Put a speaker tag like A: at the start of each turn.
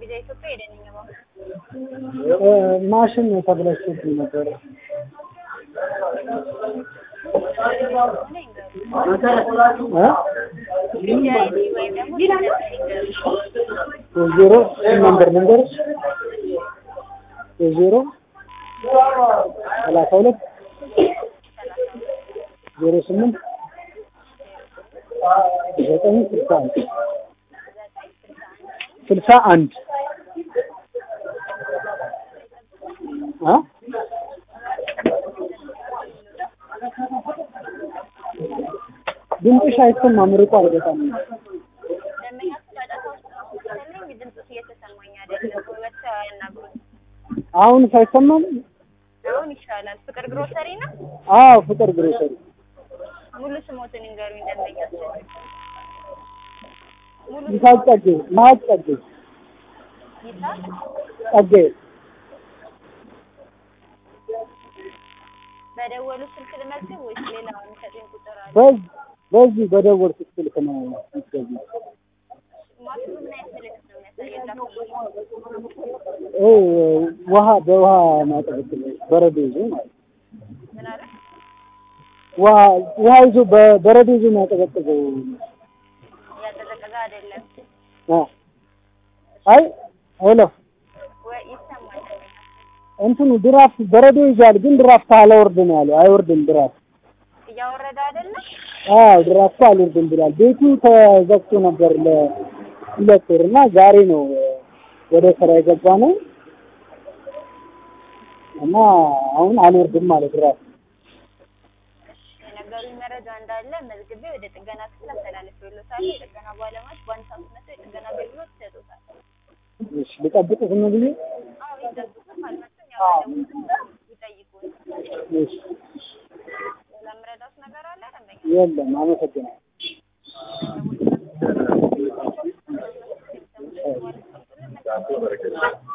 A: ቪዛ ኢትዮጵያ ሄደን ባንክ
B: ማሽን ተብላሽቶብኝ ነበረ።
A: ሆነ ይንገሩ
B: እ?
A: ቪዛ አይዲ ወይም ደግሞ ሲደርስ ይንገሩ
B: ዜሮ ነምበር ልንገርሽ ዜሮ ሰላሳ ሁለት ዜሮ ስምንት ዘጠኝ ስልሳ አንድ ስልሳ አንድ እ? ድምፅሽ አይሰማም ርቋል በጣም
A: ደንበኛ ጫጫታ ውስጥ ነው መሰለኝ ድምፅሽ እየተሰማኝ አይደለም ወጥተው ያናግሩኝ
B: አሁን ሳይሰማም
A: አሁን ይሻላል ፍቅር ግሮሰሪ ነው
B: አዎ ፍቅር ግሮሰሪ
A: ሙሉ ስሞትን ይንገሩኝ ደንበኛችን ሙሉ
B: ይሳቅ ጸጌ መሀቅ ጸጌ
A: ይሳቅ
B: ጸጌ
A: በደወሉ ስልክ ልመዝግብ ወይስ ሌላ የሚሰጡኝ ቁጥር አለ
B: በዚህ በዚህ በደወልኩት ስልክ ነው የምትገቢው።
A: ማሽኑ ምን አይነት ምልክት ነው የሚያሳየው
B: እ ውሃ በውሃ ማጠበቅ በረዶ ይዞ ማለት ነው።
A: ምን አለ
B: ውሃ ውሃ ይዞ በበረዶ ይዞ የሚያቀዘቅዘው
A: እያቀዘቀዘ አይደለም
B: አ አይ ሄሎ
A: ወይ ይሰማል ደንበኛ
B: እንትኑ ድራፍት በረዶ ይዟል፣ ግን ድራፍት አላወርድ ነው ያለው። አይወርድም ድራፍት።
A: እያወረደ አይደለም
B: አዎ ድራፍቱ አልወርድም ብሏል። ቤቱ ተዘግቶ ነበር ለሁለት ወር እና ዛሬ ነው ወደ ስራ የገባ ነው እና አሁን አልወርድም ማለት ድራፍት
A: የነገሩኝ መረጃ እንዳለ መዝግቤ ወደ ጥገና ክፍል አስተላልፌልዎታለሁ። የጥገና ባለሙያዎች በአንድ ሰዓት መጥተው የጥገና አገልግሎት ይሰጡታል።
B: እሺ ልጠብቅ ዝም ብዬ
A: አዎ ይጠብቁ። ካልመጡም ያው ደውለው ይጠይቁን።
B: እሺ
A: ሌላ የምረዳዎት ነገር አለ ደንበኛ?
B: የለም አመሰግናለሁ
A: ማለት ነው።